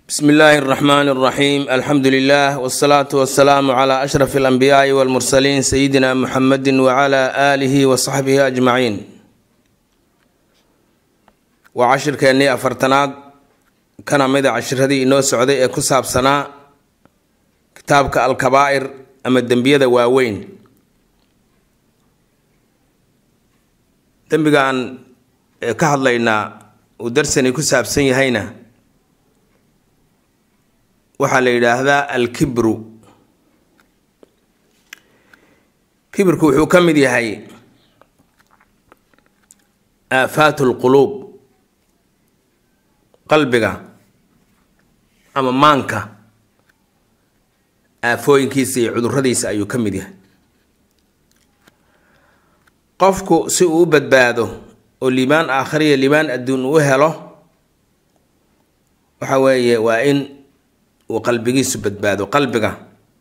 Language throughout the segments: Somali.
bsmi illaahi اraxmaan اraxiim alxamdu lilah wsalaatu wasalaamu cla ashraf اlanbiyaai wاlmursaliin sayidina muxamedi wcla aalihi wasaxbihi ajmaciin waa cashirkeennii afartanaad kana mida cashiradii inoo socday ee ku saabsanaa kitaabka alkabaa'ir ama dembiyada waaweyn dembiga aan ka hadlaynaa uu darsani ku saabsan yahayna waxaa la yidhaahdaa alkibru kibirku wuxuu ka mid yahay aafaat lquluub qalbiga ama maanka aafooyinkiisa iyo cuduradiisa ayuu ka mid yahay qofku si uu u badbaado oo liibaan aakhiriya liibaan adduun uu helo waxa weeye waa in uu qalbigiisu badbaado qalbiga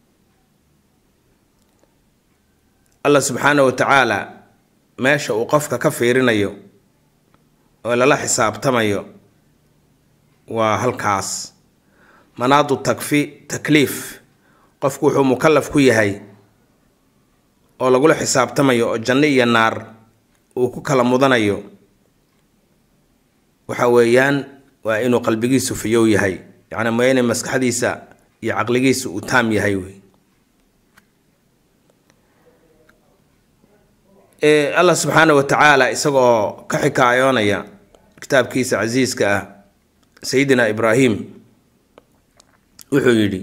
allah subxaana wa tacaala meesha uu qofka ka fiirinayo oo lala xisaabtamayo waa halkaas manaadu takfi takliif qofku wuxuu mukalaf ku yahay oo lagula xisaabtamayo oo janno iyo naar uu ku kala mudanayo waxa weeyaan waa inuu qalbigiisu fiyow yahay yacni ma inay maskaxdiisa iyo caqligiisa uu taam yahay wey allah subxaana wa tacaala isagoo ka xikaayoonaya kitaabkiisa casiiska ah sayidina ibraahim wuxuu yidhi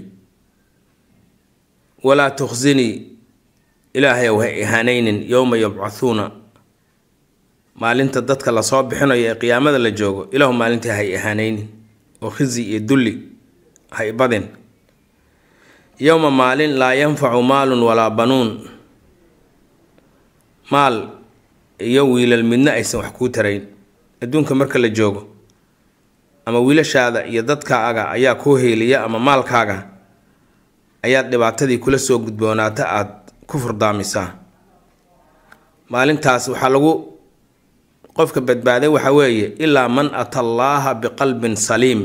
walaa tukhsinii ilaahay ow ha ihaanaynin yowma yabcathuuna maalinta dadka lasoo bixinayo ee qiyaamada la joogo ilaahu maalintii ha ihaanaynin oo khizi iyo dulli hay badin yowma maalin laa yanfacu maalun walaa banuun maal iyo wiilal midna aysan wax kuu tarayn adduunka marka la joogo ama wiilashaada iyo dadkaaga ayaa kuu heeliya ama maalkaaga ayaad dhibaatadii kula soo gudboonaata aada ku furdaamisaa maalintaas waxaa lagu qofka badbaaday waxa weeye ilaa man ata allaaha biqalbin saliim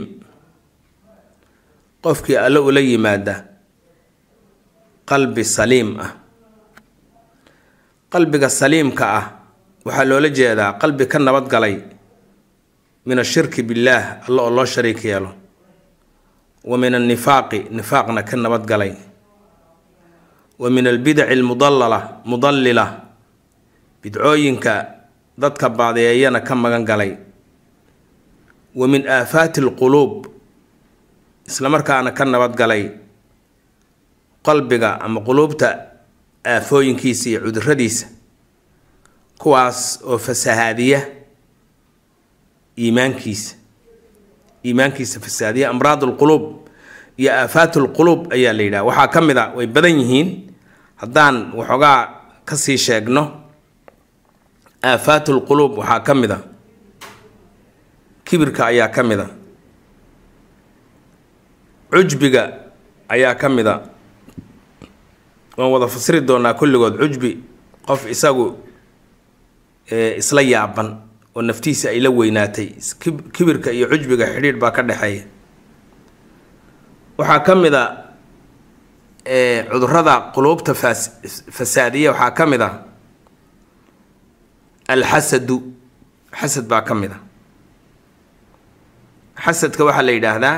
qofkii alle ula yimaada qalbi saliim ah qalbiga saliimka ah waxaa loola jeedaa qalbi ka nabadgalay min ashirki billaah alle oo loo shariik yeelo wa min annifaaqi nifaaqna ka nabadgalay wa min albidaci almudallala mudallila bidcooyinka dadka baadeeyana ka magan galay wa min aafaati alquluub islamarkaana ka nabadgalay qalbiga ama quluubta aafooyinkiisa iyo cuduradiisa kuwaas oo fasahaadiya iimaankiisa iimaankiisa fasahaadiya amraad alquluub iyo aafaat alquluub ayaa la yidhaha waxaa ka mid a way badan yihiin haddaan waxoogaa kasii sheegno aafaat lquluub waxaa ka mid a kibirka ayaa ka mid a cujbiga ayaa ka mid a waan wada fasiri doonaa kulligood cujbi qof isagu isla yaaban oo naftiisa ay la weynaatay kibirka iyo cujbiga xidhiidh baa ka dhexeeya waxaa ka mid a cudurada quluubta fas fasaadiya waxaa ka mid a alxasadu xasad baa ka mid a xasadka waxaa la yidhaahdaa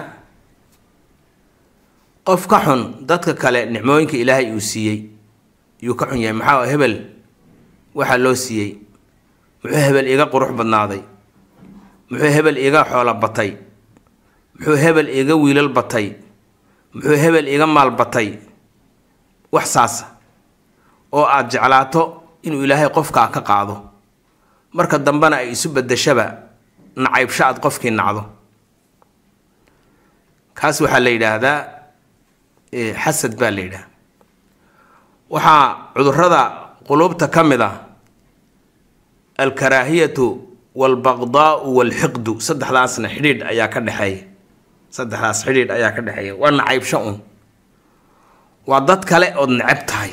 qof ka xun dadka kale nicmooyinka ilaahay uu siiyey yuu ka xun yahay maxaa hebel waxaa loo siiyey muxuu hebel iga qurux badnaaday muxuu hebel iga xoolo batay muxuu hebel iga wiilal batay muxuu hebel iga maal batay wax saasa oo aada jeclaato inuu ilaahay qofkaa ka qaado marka dambena ay isu bedeshaba nacaybsho aad qofkii nacdo kaas waxaa la yidhaahdaa xasad baa la yidhaha waxaa cudurada quluubta ka mid ah alkaraahiyatu waalbaqdaau waalxiqdu saddexdaasna xidhiidh ayaa ka dhexeeya saddexdaas xidhiidh ayaa ka dhexeeya waa nacaybsho un waa dad kale ood necab tahay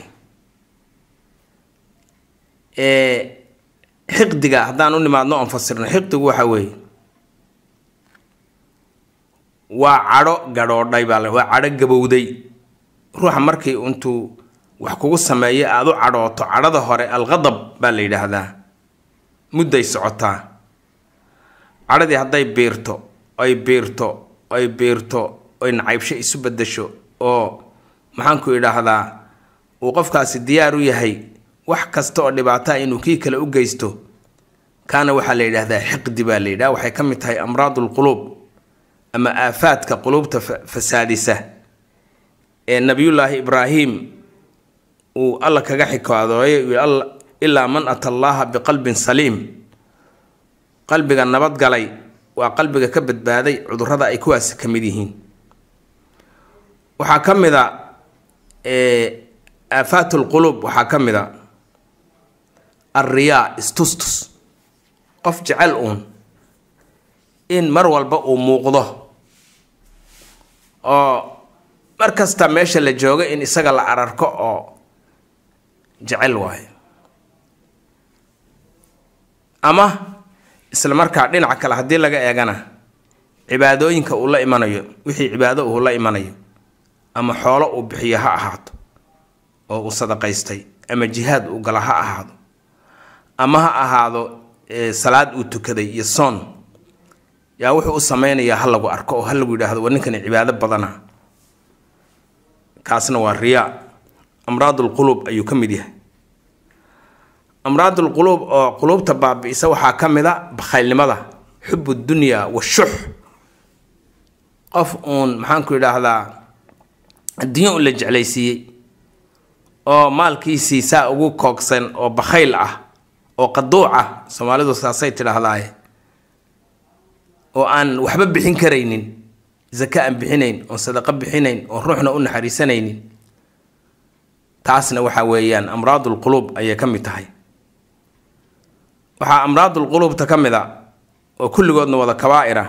xiqdiga haddaan u nimaadno oon fasirno xiqdigu waxa weeye waa cadho gadhoodhay baa waa cadho gabowday ruuxa markii intuu wax kugu sameeyo aada u cadhooto cadhada hore alqadab baa la yidhaahdaa mudday socotaa cadhadii hadday biirto ay biirto ay biirto oy nacaybsho isu bedasho oo maxaanku idhaahdaa uu qofkaasi diyaar u yahay wax kasta oo dhibaataa inuu kii kale u geysto kaana waxaa la yidhaahdaa xiqdi baa la yidhaha waxay ka mid tahay amraadu lquluub ama aafaadka quluubta fasaadisa ee nabiyullaahi ibraahim uu alla kaga xikaadooyay ilaa man ata allaaha biqalbin saliim qalbiga nabadgalay waa qalbiga ka badbaaday cudurrada ay kuwaasi ka mid yihiin waxaa ka mid a aafaat lquluub waxaa ka mid a alriyaa istustus qof jecel uun in mar walba uu muuqdo oo mar kasta meesha la joogo in isaga la ararko oo jecel waayo ama isla markaa dhinaca kale haddii laga eegana cibaadooyinka uu la imanayo wixii cibaado uu la imanayo ama xoolo uu bixiyo ha ahaato oo uu sadaqaystay ama jihaad uu gala ha ahaado ama ha ahaado salaad uu tukaday iyo soon yaa wuxuu u sameynayaa ha lagu arko oo ha lagu yidhaahdo war ninkani cibaado badana kaasna waa riyaa amraadulquluub ayuu ka mid yahay amraadulquluub oo quluubta baabi'isa waxaa ka mid a bakhaylnimada xubu dunya washux qof uun maxaanku idhaahdaa adduunyo un la jeclaysiiyey oo maalkiisii saa ugu koogsan oo bakhayl ah oo qaduuc ah soomaalidu saasay tidhaahdaaye oo aan waxba bixin karaynin zaka aan bixinayn oon sadaqo bixinayn oon ruuxna u naxariisanaynin taasna waxaa weeyaan amraadulquluub ayay ka mid tahay waxaa amraadulquluubta ka mid a oo kulligoodna wada kabaa'ira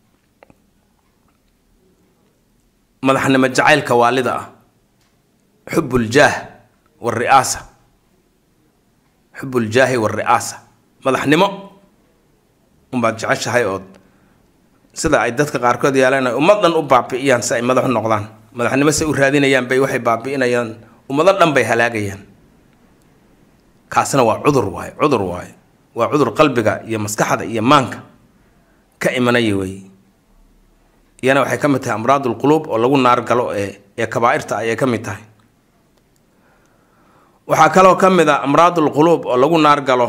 madaxnimo jacaylka waalida ah xubbuljaah wari'aasa xubuljaahi wari'aasa madaxnimo unbaad jeceshahay ood sida ay dadka qaarkood yeelaan ummad dhan u baabi'iyaan si ay madax u noqdaan madaxnimo se u raadinayaan bay waxay baabi'inayaan ummado dhan bay halaagayaan kaasna waa cudur waaye cudur waaye waa cudur qalbiga iyo maskaxda iyo maanka ka imanaya weeye iyana waxay ka mid tahay amraadulquluub oo lagu naar galo ee ee kabaa'irta ayay ka mid tahay waxaa kaloo ka mid a amraadulquluub oo lagu naar galo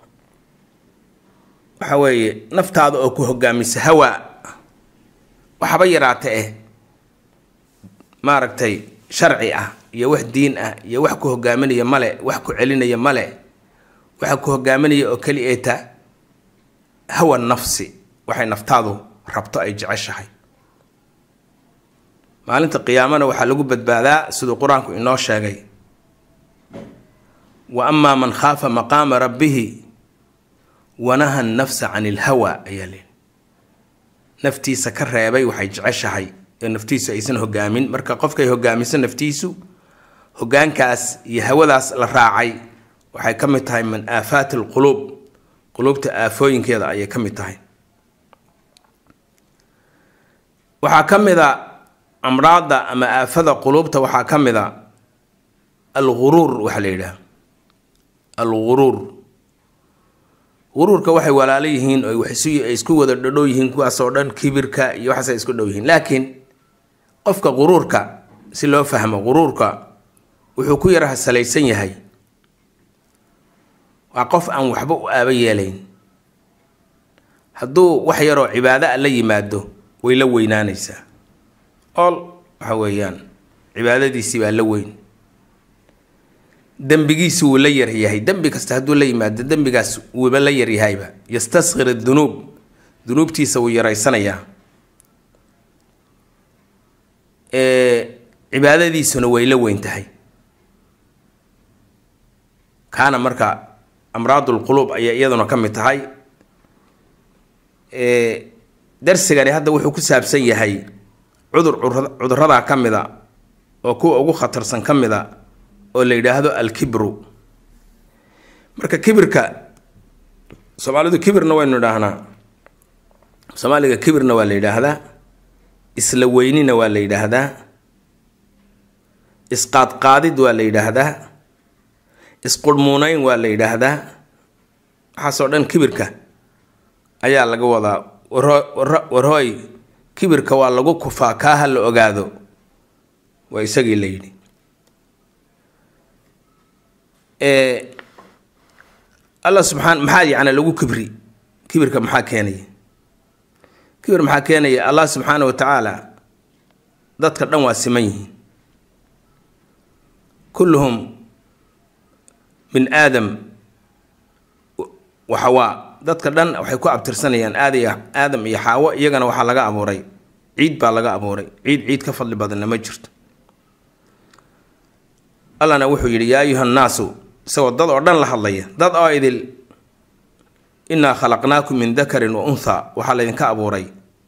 waxa weeye naftaada oo ku hogaamisa hawaa waxba yaraata eh maaragtay sharci ah iyo wax diin ah iyo wax ku hogaaminaya male wax ku celinaya male waxa ku hogaaminaya oo keli eeta hawa nafsi waxay naftaadu rabto ay jeceshahay maalinta qiyaamana waxaa lagu badbaadaa siduu qur-aanku inoo sheegay wa amaa man khaafa maqaama rabbihi wanaha nafsa can ilhawa ayaa leeli naftiisa ka reebay waxay jeceshahay ee naftiisu aysan hogaamin marka qofkay hogaamiso naftiisu hogaankaas iyo hawadaas la raacay waxay ka mid tahay min aafaati alquluub quluubta aafooyinkeeda ayay ka mid tahay waxaa ka mid a amraadda ama aafada quluubta waxaa ka mid a alguruur waxaa la yidhaha alguruur guruurka waxay walaalo yihiin oo ay isku wada dhadhow yihiin kuwaasoo dhan kibirka iyo waxaasay isku dhow yihiin laakiin qofka quruurka si loo fahmo quruurka wuxuu ku yaraha salaysan yahay waa qof aan waxba u aaba yeelayn hadduu wax yaroo cibaado a la yimaado way la weynaanaysaa ool waxa weeyaan cibaadadiisii baa la weyn dembigiisi wuu la yaryahay dembi kasta hadduu la yimaado dembigaas wuuba la yaryahayba yastaskhir adunuub dunuubtiisa wuu yaraysanayaa cibaadadiisuna way la weyn tahay kaana marka amraadulquluub ayay iyaduna ka mid tahay darsigani hadda wuxuu ku saabsan yahay cudur cuduradaa ka mid a oo kuwa ugu khatarsan ka mid a oo la yidhaahdo alkibru marka kibirka soomaalidu kibirna waynu idhaahnaa soomaaliga kibirna waa la yidhaahdaa isla weynina waa la yidhaahdaa isqaadqaadid waa la yidhaahdaa isqurhmuunayn waa la yidhaahdaa waxaasoo dhan kibirka ayaa laga wadaa warhooy kibirka waa lagu kufaa kaa ha la ogaado waa isagii la yidhi alla subxaan maxaa yacni lagu kibri kibirka maxaa keenaya kibir maxaa keenaya allah subxaana wa tacaala dadka dhan waa siman yihiin kulluhum min aadam waxawaa dadka dhan waxay ku abtirsanayaan aadaya aadam iyo xaawo iyagana waxaa laga abuuray ciid baa laga abuuray ciid ciid ka fadli badanna ma jirto allahna wuxuu yidhi yaa ayuha nnaasu isagoo dad oo dhan la hadlaya dad oo idil innaa khalaqnaakum min dakarin wa untha waxaa laydinka abuuray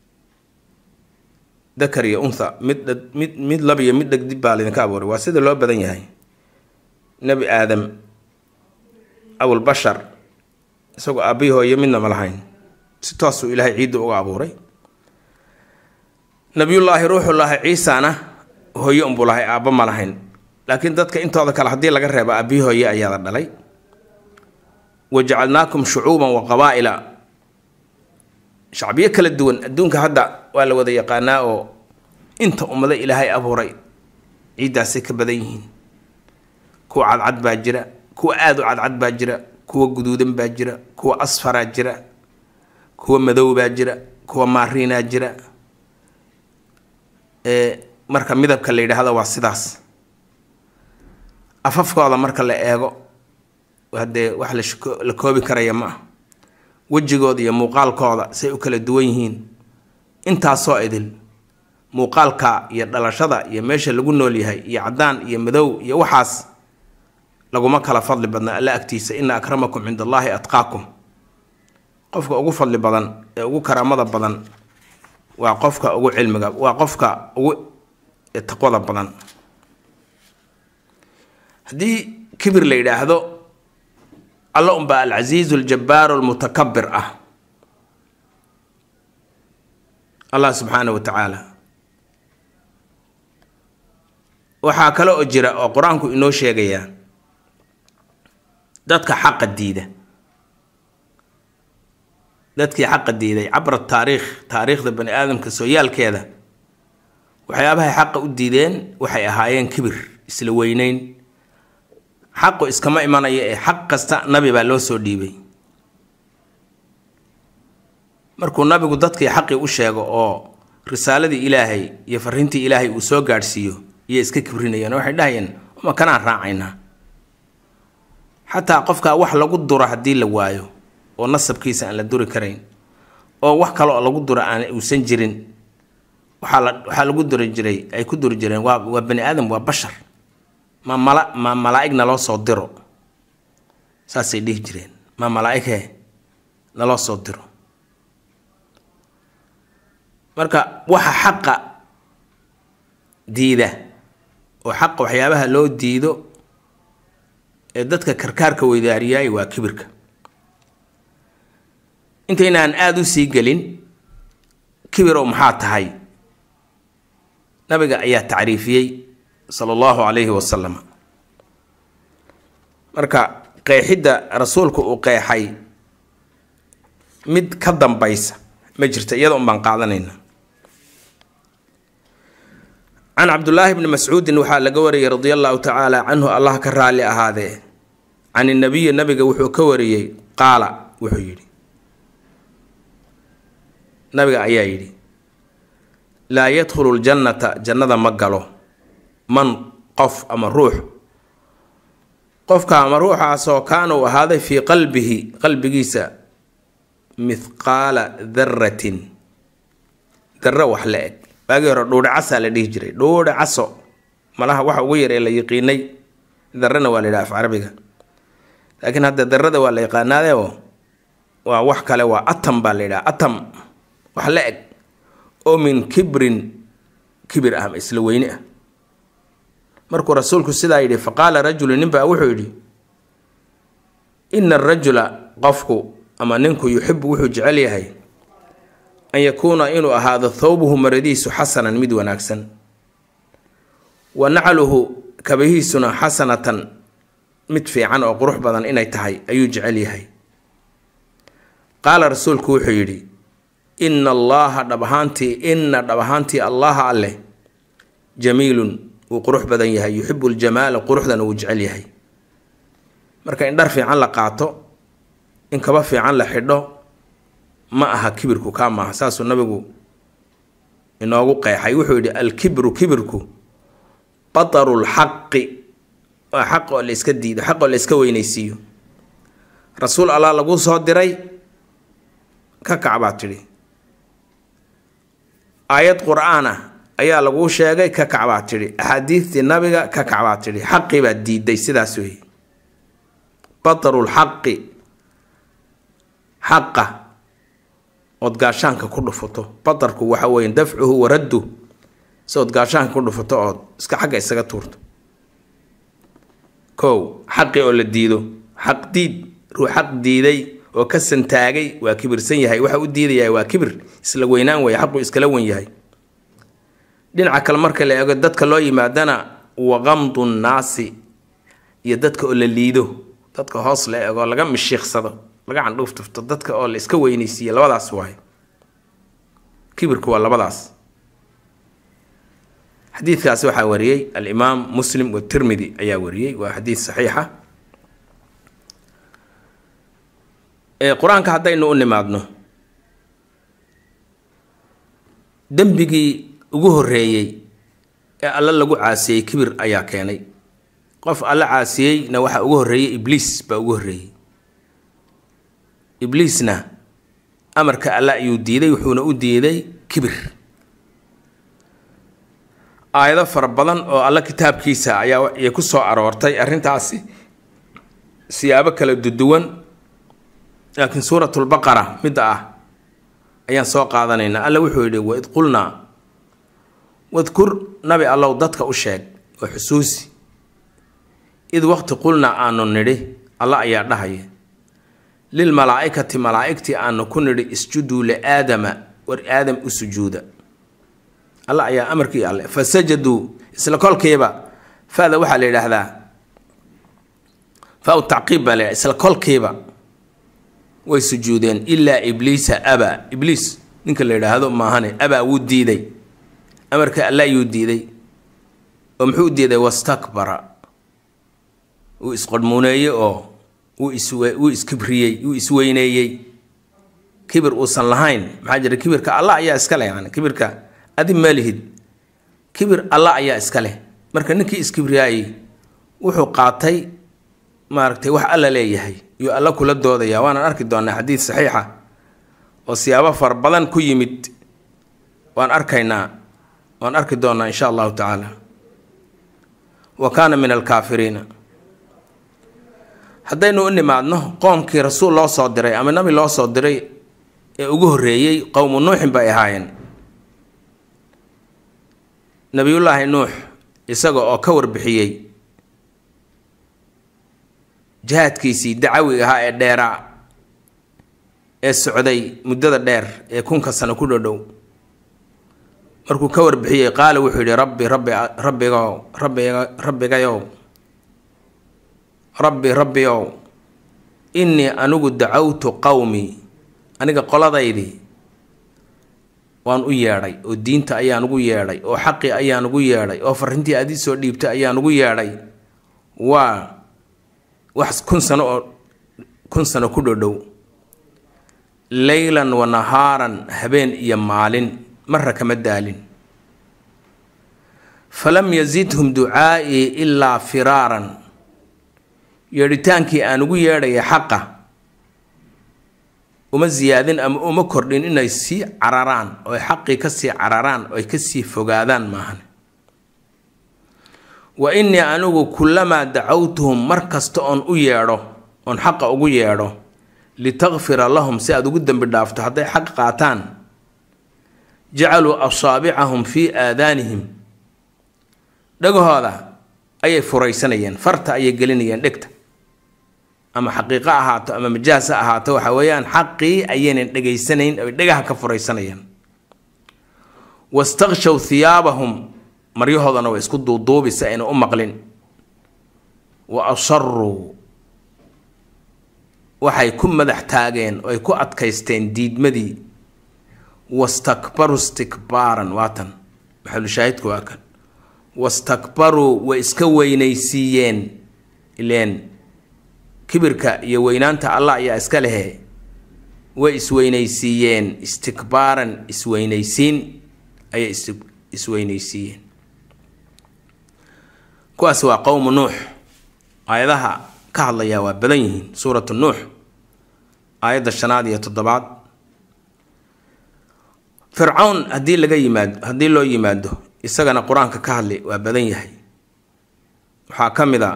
dakar iyo untha mid mid mid lab iyo mid dhegdib baa laydinka abuuray waa sida loo badan yahay nebi aadam abulbashar isagoo aabbihi hooyo midna ma lahayn si toosuu ilaahay ciidda uga abuuray nabiyullaahi ruuxullaahi ciisana hooyo unbuu lahay aabba ma lahayn laakiin dadka intooda kale haddii laga reebo aabbihi hooye ayaada dhalay wajacalnaakum shucuuban wa qabaa'ila shacbiyo kala duwan adduunka hadda waa la wada yaqaanaa oo inta ummado ilaahay abuuray ciiddaasay ka badan yihiin kuwa cadcad baa jira kuwa aada u cadcad baa jira kuwa guduudan baa jira kuwa asfaraa jira kuwa madow baa jira kuwa maariinaa jira marka midabka la yidhaahdo waa sidaas afafkooda marka la eego hadee wax la koobi karaya ma ah wejigooda iyo muuqaalkooda say u kala duwan yihiin intaasoo idil muuqaalka iyo dhalashada iyo meesha lagu nool yahay iyo caddaan iyo madow iyo waxaas laguma kala fadli badna alla agtiisa ina akramakum cind allaahi atqaakum qofka ugu fadli badan ee ugu karaamada badan waa qofka ugu cilmiga waa qofka ugu taqwada badan haddii kibir la yidhaahdo alla unbaa alcasiizu aljabbaaru almutakabir ah allah subxaana wa tacaala waxaa kale oo jira oo qur-aanku inoo sheegayaa dadka xaqa diida dadkii xaqa diiday cabra taariikh taariikhda bani aadamka sooyaalkeeda waxyaabahay xaqa u diideen waxay ahaayeen kibir isla weyneyn xaqu iskama imanaya ee xaq kasta nabi baa loo soo dhiibay markuu nabigu dadkii xaqii u sheego oo risaaladii ilaahay iyo fariintii ilaahay uu soo gaadhsiiyo iyo iska kibrinayeen waxay dhahayeen uma kanaan raacaynaa xataa qofkaa wax lagu duro haddii la waayo oo nasabkiisa aan la duri karayn oo wax kale oo lagu duro aan uusan jirin waxaa la waxaa lagu duri jiray ay ku duri jireen waa waa bani aadam waa bashar ma mala ma malaa-ig naloo soo diro saasay dhihi jireen ma malaa-ighe naloo soo diro marka waxa xaqa diida oo xaqa waxyaabaha loo diido ee dadka karkaarka weydaariyaay waa kibirka intaynaan aada u sii gelin kibirow maxaa tahay nabiga ayaa tacriifiyey sala allahu calayhi wasalam marka qeexidda rasuulku uu qeexay mid ka dambaysa ma jirta iyada un baan qaadanayna can cabdullaahi bni mascuudin waxaa laga wariyey radia allahu tacaala canhu allah ka raalli ahaadee can inabiyi nabiga wuxuu ka wariyey qaala wuxuu yidhi nabiga ayaa yidhi laa yadkhulu ljannata jannada ma galo man qof ama ruux qofka ama ruuxaasoo kaana uu ahaaday fii qalbihi qalbigiisa mithqaala daratin darro wax la eg waagii hore dhuudhe casaa la dhihi jiray dhuudhe caso malaha waxa ugu yar ee la yiqiinay darrena waa la yidhaha af carabiga laakiin hadda darrada waa la yaqaanaadeo waa wax kale waa atam baa la yidhaha atam wax la eg oo min kibrin kibir ah isla weyne ah markuu rasuulku sidaa yidhi faqaala rajulu ninbaa wuxuu yidhi ina arajula qofku ama ninku yuxibu wuxuu jecel yahay an yakuuna inuu ahaado thawbuhu maradiisu xasanan mid wanaagsan wa nacluhu kabahiisuna xasanatan mid fiican oo qurux badan inay tahay ayuu jecel yahay qaala rasuulku wuxuu yidhi ina allaha dhab ahaantii ina dhab ahaantii allaha alleh jamiilun wuu qurux badan yahay yuxibu ljamaala quruxdana wuu jecel yahay marka in dhar fiican la qaato in kaba fiican la xidho ma aha kibirku kaa maaha saasuu nabigu inoogu qeexay wuxuu yidhi alkibru kibirku bataru lxaqi waa xaq oo la iska diido xaq oo la iska weynaysiiyo rasuul allah laguu soo diray ka kac baad tidhi aayad qur-aan ah ayaa laguu sheegay ka kac baad tidhi axaadiistii nabiga ka kac baad tidhi xaqii baad diiday sidaas weeye bataru lxaqi xaqa ood gaashaanka ku dhufato batarku waxa weeye dafcuhu waraddu si ood gaashaanka ku dhufato ood iska xagga isaga tuurto kow xaqii oo la diido xaq diid ruu xaq diiday oo ka santaagay waa kibirsan yahay waxa u diidayaa waa kibir isla weynaan weeye xaquu iskala wen yahay dhinaca kale marka la eego dadka loo yimaadana waqamdu nnaasi iyo dadka oo la liido dadka hoos la eego laga mishiiqsado laga candhuuftufto dadka oo la iska weynaysiiya labadaas waay kibirku waa labadaas xadiidkaasi waxaa wariyey alimaam muslim watirmidi ayaa wariyey waa xadiid saxiixa qur-aanka haddaynu u nimaadno dembigii ugu horeeyey ee alle lagu caasiyey kibir ayaa keenay qof alle caasiyeyna waxaa ugu horreeyey ibliis baa ugu horreeyey ibliisna amarka alle ayuu diiday wuxuuna u diiday kibir aayado fara badan oo alle kitaabkiisa ayaa ay ku soo aroortay arrintaasi siyaabo kala duduwan laakiin suuratulbaqara midda ah ayaan soo qaadanaynaa alle wuxuu yidhi waid qulnaa wadkur nabi allow dadka u sheeg oo xusuusi id waqti qulnaa aanu nidhi alla ayaa dhahaya lilmalaa'ikati malaa'igtii aanu ku nidhi isjuduu liaadama war aadam u sujuuda alla ayaa amarkii alle fasajaduu isla kolkiiba fada waxaa la yidhaahdaa fa tacqiib baa la yidhahda isla kolkiiba way sujuudeen ilaa ibliisa abaa ibliis ninka la yidhaahdo maahane abaa wuu diiday amarka alla ayuu diiday oo muxuu diiday wastakbara wuu isqodhmuuneeyey oo wuu iswe wuu iskibriyey wuu isweyneeyey kibir uusan lahayn maxaa jira kibirka alla ayaa iska leh yani kibirka adi malihid kibir alla ayaa iska leh marka ninkii iskibriyaayey wuxuu qaatay maaragtay wax alla leeyahay iyo alla kula doodaya waanaan arki doonaa xadiid saxiixa oo siyaabo fara badan ku yimid waan arkaynaa waan arki doonaa insha allahu tacaala wa kaana min alkaafiriina haddaynu u nimaadno qoomkii rasuul loo soo diray ama nabi loo soo diray ee ugu horreeyey qowmu nuuxin bay ahaayeen nabiyullaahi nuux isaga oo ka warbixiyey jihaadkiisii dacawi ahaa ee dheeraa ee socday muddada dheer ee kunka sano ku dhodhow markuu ka warbixiyey qaala wuxuu yidhi rabbi rabbi rabbigow rabbiga rabbigayow rabbi rabbiow innii anigu dacawtu qowmii aniga qoladaydii waan u yeedhay oo diinta ayaan ugu yeedhay oo xaqii ayaan ugu yeedhay oo farrintii aad ii soo dhiibtay ayaan ugu yeedhay waa wax kun sano oo kun sano ku dhodhow leylan wa nahaaran habeen iyo maalin marra kama daalin falam yazidhum ducaa'ii ilaa firaaran yeedhitaankii aan ugu yeedhaya xaqa uma siyaadin ama uma kordhin inay sii cararaan oo xaqii kasii cararaan oo ay kasii fogaadaan maahan wa innii anigu kullamaa dacawtuhum mar kasta oon u yeedho oon xaqa ugu yeedho litakfira lahum si aad ugu dembi dhaafto hadday xaq qaataan jacaluu asaabicahum fii aadaanihim dhagahooda ayay furaysanayeen farta ayay gelinayeen dhegta ama xaqiiqo ahaato ama majaas ha ahaato waxa weeyaan xaqii ayaynan dhegaysanayn ay dhegaha ka furaysanayaan wastakshaw hiyaabahum maryahoodana way isku duuduubi si ayna u maqlin wa asaruu waxay ku madax taageen oo ay ku adkaysteen diidmadii wastakbaruu istikbaaran waatan maxalushaahidku waa kan wastakbaruu way iska weynaysiiyeen ileen kibirka iyo weynaanta allah ayaa iska lehe way isweynaysiiyeen istikbaaran isweynaysiin ayay is isweynaysiiyeen kuwaas waa qowmu nuux aayadaha ka hadlayaa waa badan yihiin suuratu nuux aayadda shanaad iyo toddobaad fircawn haddii laga yimaado haddii loo yimaado isagana qur-aanka ka hadli waa badan yahay waxaa ka mid a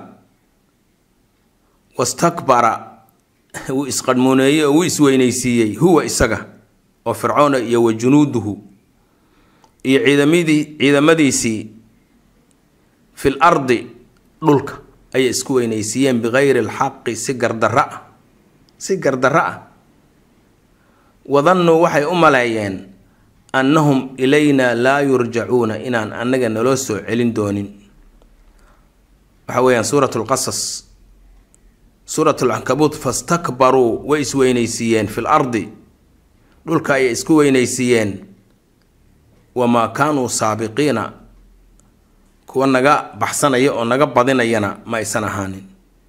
wastakbara wuu isqadhmuuneeyey oo wuu isweynaysiiyey huwa isaga oo fircoona iyo wa junuuduhu iyo ciidamadii ciidamadiisii fil ardi dhulka ayay isku weynaysiiyeen bikayri alxaqi si gardarra ah si gardarra ah wadannuu waxay u maleeyeen annahum ilayna laa yurjacuuna inaan annaga naloo soo celin doonin waxa weeyaan suurat lqasas suurat alcankabuut fastakbaruu way isweynaysiiyeen fil ardi dhulka ayay isku weynaysiiyeen wamaa kaanuu saabiqiina kuwa naga baxsanaya oo naga badinayana ma aysan ahaanin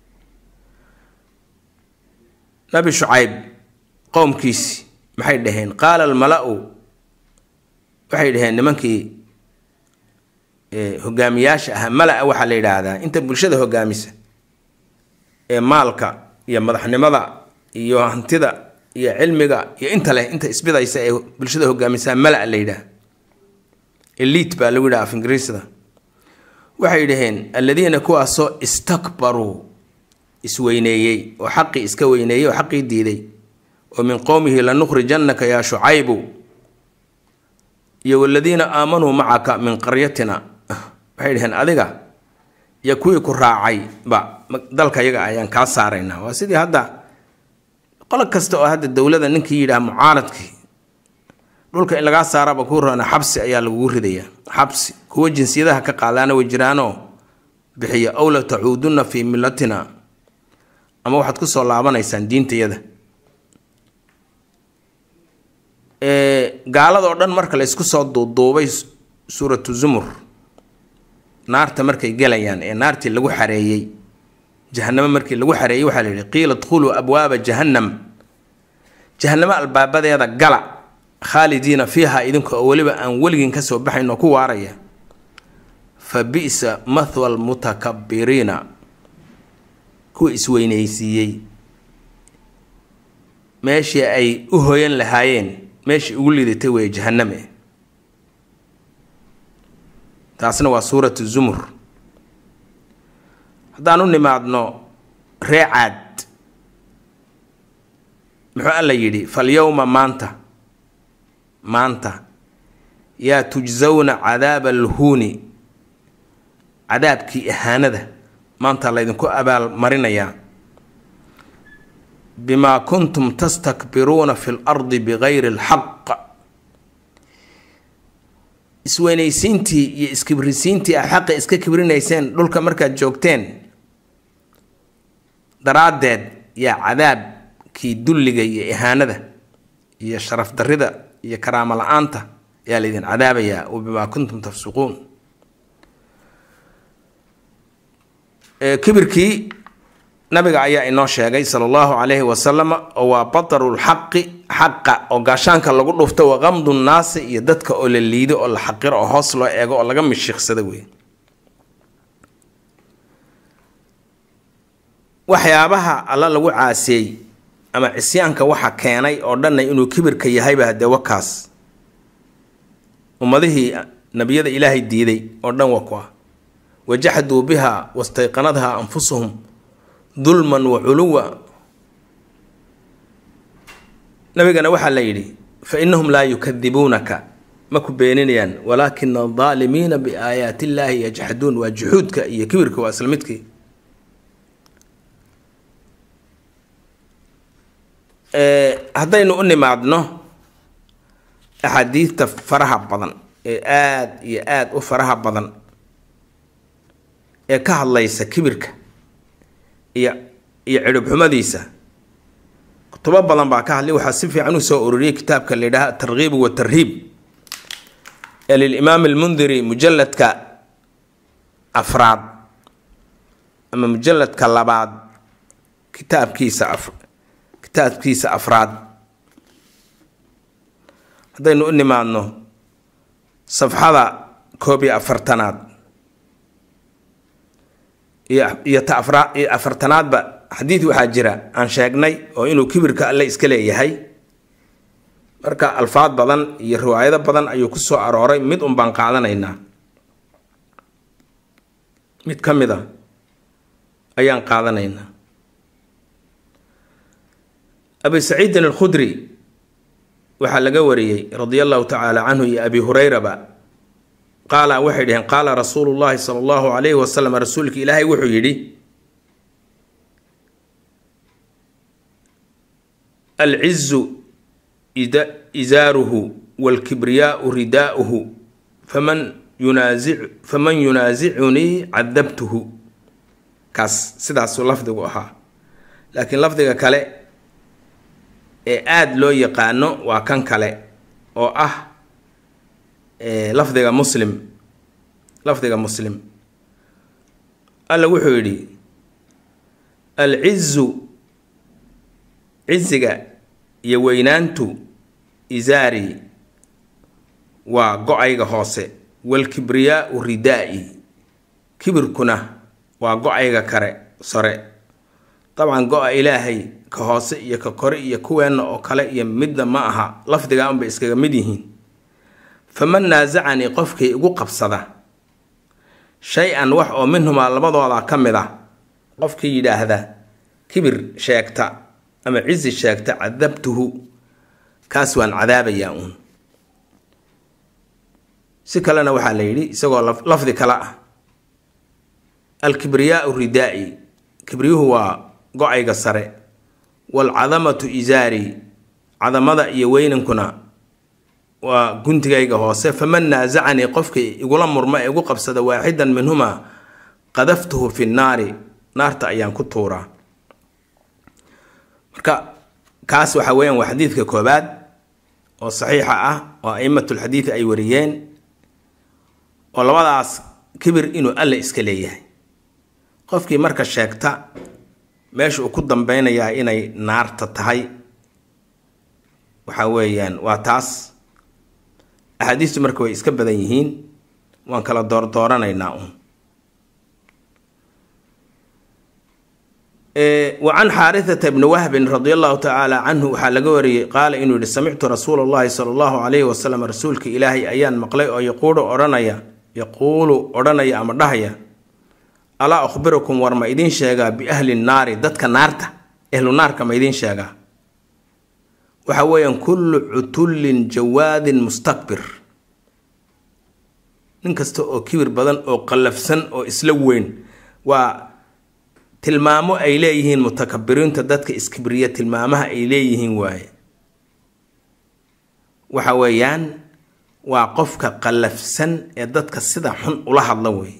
nabi shucayb qowmkiisi maxay dhaheen qaala almala-u waxay dhaheen nimankii hogaamiyaasha ahaa mala-a waxaa la yidhaahdaa inta bulshada hogaamisa ee maalka iyo madaxnimada iyo hantida iyo cilmiga iyo inta leh inta isbidaysa ee bulshada hogaamisaa mala la yidhaah eliit baa lagu yidhaha af ingiriisda waxay dhaheen alladiina kuwaasoo istakbaruu isweyneeyey oo xaqii iska weyneeyey oo xaqii diiday oo min qowmihi lanukhrijannaka yaa shucaybu iyo waladiina aamanuu macaka min qaryatina waxay dhaheen adiga iyo kuwii ku raacay ba dalka yaga ayaan kaa saaraynaa waa sidii hadda qolo kasta oo hadda dowlada ninkii yidhaah mucaaradkii dhulka in lagaa saaraba kuu roona xabsi ayaa lagugu ridayaa xabsi kuwa jinsiyadaha ka qaadaana way jiraanoo bixiya ow la tacuudunna fii millatina ama waxaad kusoo laabanaysaan diintayada gaaladoo dhan marka la isku soo duuduubay suuratu zumur naarta markay gelayaan ee naartii lagu xareeyey jahanamo markii lagu xareeyey waxaa la yihi qiila dkhuluu abwaaba jahannam jahanamo albaabadeeda gala khaalidiina fiiha idinka oo weliba aan weligin kasoo baxayn oo ku waaraya fa bi'sa mathwa almutakabiriina kuwa isweynaysiiyey meeshii ay u hoyan lahaayeen meeshii ugu lidatay weeye jahaname taasna waa suuratu zumur haddaan u nimaadno ree caad muxuu alla yidhi falyowma maanta maanta yaa tujsawna cadaaba alhuuni cadaabkii ahaanada maanta laydinku abaal marinayaa bimaa kuntum tastakbiruuna fi lardi bigayri alxaq isweynaysiintii iyo iskibrisiintii a xaqa iska kibrinayseen dhulka markaad joogteen daraaddeed yaa cadaabkii dulliga iyo ihaanada iyo sharaf darrida iyo karaamo la-aanta ayaa laydin cadaabayaa wa bimaa kuntum tafsuquun kibirkii nabiga ayaa inoo sheegay sala allahu calayhi wasalam oo waa bataru lxaqi xaqa oo gaashaanka lagu dhufto wa qamdu nnaasi iyo dadka oo la liido oo la xaqiro oo hoos loo eego oo laga mishiiqsado wey waxyaabaha alla lagu caasiyey ama cisyaanka waxa keenay oo dhanna inuu kibirka yahayba haddee wakaas ummadihii nebiyada ilaahay diiday oo dhan wa kua wajaxduu biha wastayqanadha anfusuhum dulman wa culuwa nabigana waxaa la yidhi fa innahum laa yukadibuunaka ma ku beeninayaan walaakina aldaalimiina biaayaati illaahi yajxaduun waa juxuudka iyo kibirka waa isla midkii haddaynu u nimaadno axaadiidta faraha badan ee aada iyo aada u faraha badan ee ka hadlaysa kibirka iyo iyo cidhibxumadiisa kutubo badan baa ka hadlay waxaa si fiican u soo ururiyey kitaabka la yidhaha atarghiib watarhiib ee lilimaam almundiri mujalladka afraad ama mujalladka labaad kitaabkiisa af kitaabkiisa afraad haddaynu u nimaadno safxada koob iyo afartanaad iyo iyo ta afra iyo afartanaadba xadiid waxaa jira aan sheegnay oo inuu kibirka alle iska leeyahay marka alfaad badan iyo riwaayado badan ayuu ku soo arooray mid un baan qaadanaynaa mid ka mid a ayaan qaadanaynaa abi saciidin alkhudri waxaa laga wariyey radia allahu tacaala canhu iyo abi hurayraba qaala waxay dhaheen qaala rasuulu llahi sala allahu calayhi wasalam rasuulka ilaahay wuxuu yidhi alcizu izaaruhu waalkibriyaau ridaa'uhu faman yunaasic faman yunaasicunii cadabtuhu kaas sidaasuu lafdigu ahaa laakiin lafdiga kale ee aada loo yaqaano waa kan kale oo ah lafdiga muslim lafdiga muslim alla wuxuu yidhi alcizu ciziga iyo weynaantu isaari waa go-ayga hoose waalkibriyaau ridaa'i kibirkuna waa go-ayga kare sore dabcan go-a ilaahay ka hoose iyo ka kore iyo kuweenna oo kale iyo midna ma aha lafdigaa unbay iskaga mid yihiin faman naasacanii qofkii igu qabsada shay-an wax oo minhumaa labadooda ka mid ah qofkii yidhaahda kibir sheegta ama cizi sheegta cadabtuhu kaas waan cadaabayaa uun si kalena waxaa la yidhi isagoo lafdi kale ah alkibriyaau ridaa'i kibriyuhu waa go-ayga sare waalcadamatu isaari cadamada iyo weynankuna waa guntigayga hoose faman naasacanii qofkii igula murma ee igu qabsada waaxidan minhumaa qadaftuhu fi nnaari naarta ayaan ku tuuraa marka kaas waxa weeyaan waa xadiidka koobaad oo saxiixa ah oo aimatulxadiidi ay wariyeen oo labadaas kibir inuu alle iska leeyahay qofkii marka sheegta meesha uu ku dambeynayaa inay naarta tahay waxa weeyaan waa taas axaadiistu marka way iska badan yihiin waan kala doordooranaynaa uun wa can xaarithata bni wahbin radi allahu tacaala canhu waxaa laga wariyey qaala inuu yihi samictu rasuula allahi sala allahu calayhi wasalam rasuulka ilaahay ayaan maqlay oo yaquulu odhanaya yaquulu odhanaya ama dhahaya alaa akhbirukum war ma idiin sheegaa biahli nnaari dadka naarta ehlu naarka ma idiin sheegaa waxa weeyaan kullu cutullin jawaadin mustakbir nin kasta oo kibir badan oo qallafsan oo isla weyn waa tilmaamo ay leeyihiin mutakabiriinta dadka iskibriya tilmaamaha ay leeyihiin waaye waxa weeyaan waa qofka qallafsan ee dadka sida xun ula hadla wey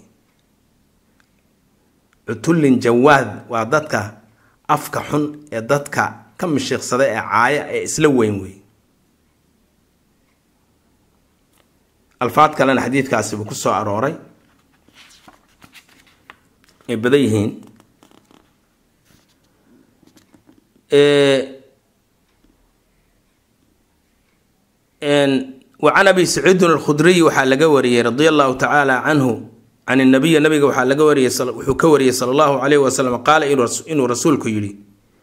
cutullin jawaad waa dadka afka xun ee dadka ka mishiiqsada ee caaya ee isla weyn wey alfaad kalena xadiidkaasi buu ku soo arooray ay badan yihiin wa can abi saciidin alkhudriy waxaa laga wariyey radia allahu tacaala canhu can nabiyi nabiga waxaa laga wariyey wuxuu ka wariyey sala allahu calayhi wasalam qaala inuu rasuulku yidhi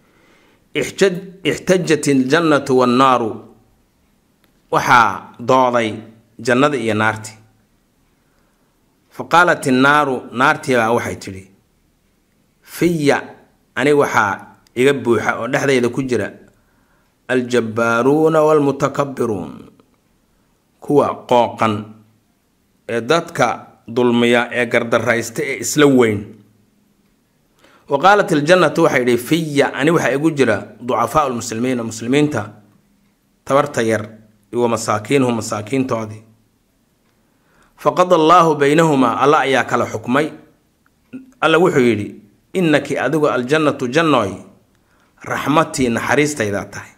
ixtajat iljannatu wannaaru waxaa dooday jannada iyo naarti fa qaalat innaaru naartiibaa waxay tidhi fiya ani waxaa iga buuxa oo dhexdayda ku jira aljabbaaruuna waalmutakabbiruun kuwa qooqan ee dadka dulmiya ee gardaraysta ee isla weyn wa qaalat iljannatu waxay idhi fiya ani waxaa igu jira ducafaau lmuslimiina muslimiinta tabarta yar wa masaakiinuhu masaakiintoodii faqada allaahu baynahumaa alla ayaa kala xukmay alla wuxuu yidhi innaki adigu aljannatu jannooy raxmatii naxariistaydaa tahay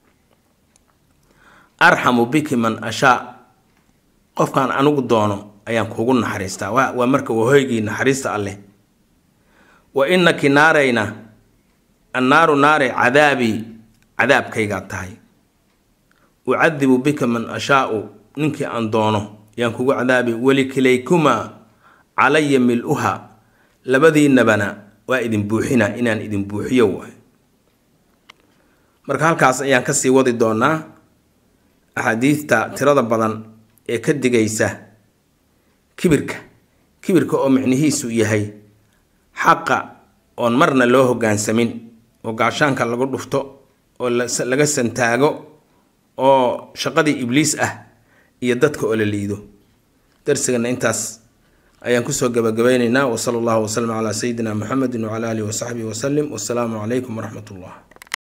arxamu biki man ashaa qofkaan anigu doono ayaan kuugu naxariistaa waa marka wahoygii naxariista alleh wa innaki naarayna annaaru naare cadaabii cadaabkaygaa tahay ucadibu bika man ashaau ninkii aan doono yaan kugu cadaabi welikilaykumaa calaya mil-uha labadiinabana waa idin buuxina inaan idin buuxiyo waay marka halkaas ayaan kasii wadi doonaa axaadiidta tirada badan ee ka digaysa kibirka kibirka oo micnihiisu yahay xaqa oon marna loo hoggaansamin oo gaashaanka lagu dhufto oo laga santaago oo shaqadii ibliis ah iyo dadka oo la liido darsigana intaas ayaan kusoo gabagabaynaynaa wasala allahu wasalam calaa sayidina muxamedi wacala alihi wasaxbihi wasalim wasalaamu calaykum waraxmat ullah